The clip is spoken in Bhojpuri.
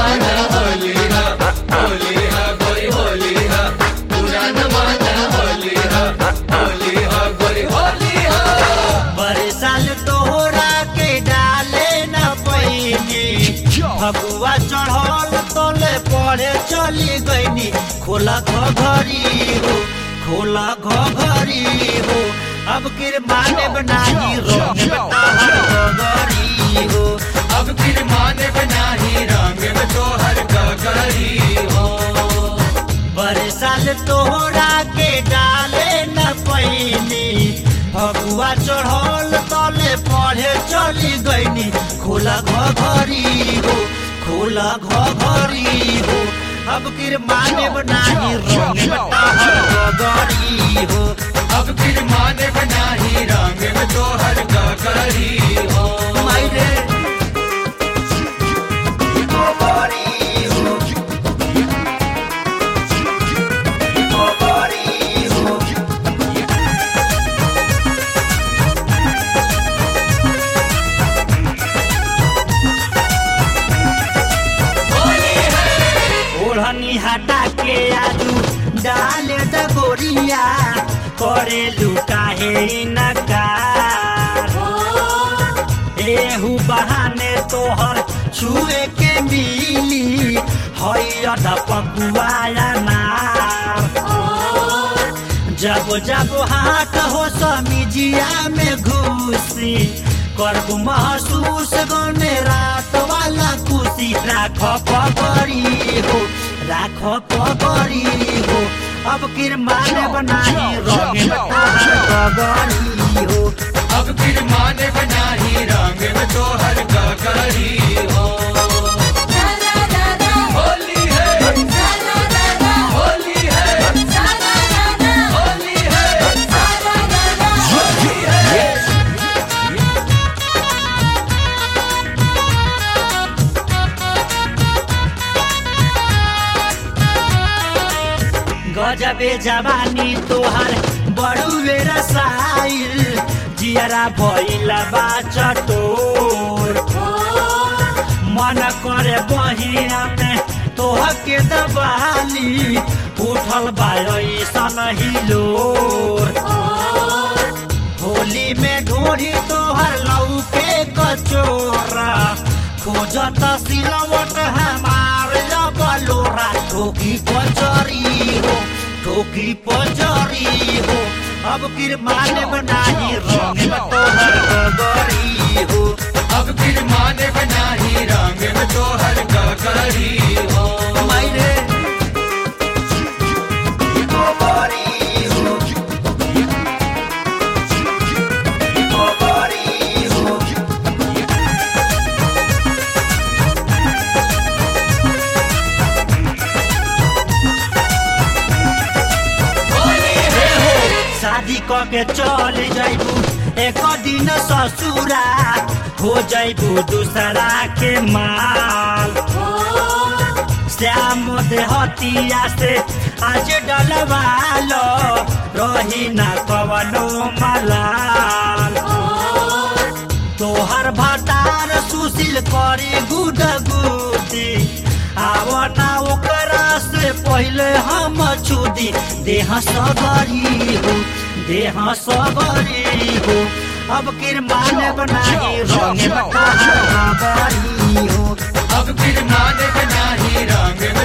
माना होली है होली है गोरी होली है बुरा न माना होली है होली है गोरी होली है बरसाल तोहरा के डाले न पैनी फगुआ चढ़ल तोले पढ़े चली गईनी खोला घरी हो खोला घरी हो अब किर माने बनाही रंग घरी हो अब फिर माने बनाही रंग में तोहर गगरी हो बरसाल तोहरा के डाले न पैनी फगुआ चढ़ल तले पढ़े चली गईनी खोला घरी हो खोला घरी हो अब किर माने बनाही रंग गरी हो अब फिर माने बनाही रंग में तोहर गगरी हो मायरे गरी हो गरी हो ओढ़नी हटा के आजू डाले द गोरिया करे लुकाहे नकार एहू बहाने तोहर छुए के मिली हैया पकुआया नार जब जब हाथ हो समिजिया में घुसी करबू महसूस गने रात वाला खुशी राख पगड़ी हो राख पगड़ी हो अब किर माने बनाही रंग पगड़ी हो अब फिर माने बनाही रंग में तोहर गगरी हो होली है होली है होली है गजबे जवानी तोहर बड़ुए रसाइल जियरा भइला बा चटोर मन करे बहिया में तोह के दबाली उठल बाई सन हिलोर होली में ढोरी तोहर लौके कचोरा खोजत सिलवट हमार बलोरा ठोकी पचरी हो ठोकी पचरी हो अब किर माने बनाही रंग में तोहर गगरी हो अब फिर माने बनाही रंग में तोहर गगरी हो मायरे गगरी हो गगरी हो शादी क के चल जाइबू एक दिन ससुरा हो जाइबू दूसरा के माल श्याम देहतिया से आज डलवालो रही ना कवनो मलाल तोहर भतार सुशील करी गुड गुदी आवना ओकरा से पहले हम छुदी देह सबरी हो देह सबरी हो अब किर माने बनाही रंग में तोहर गगरी हो अब फिर माने बनाही रंग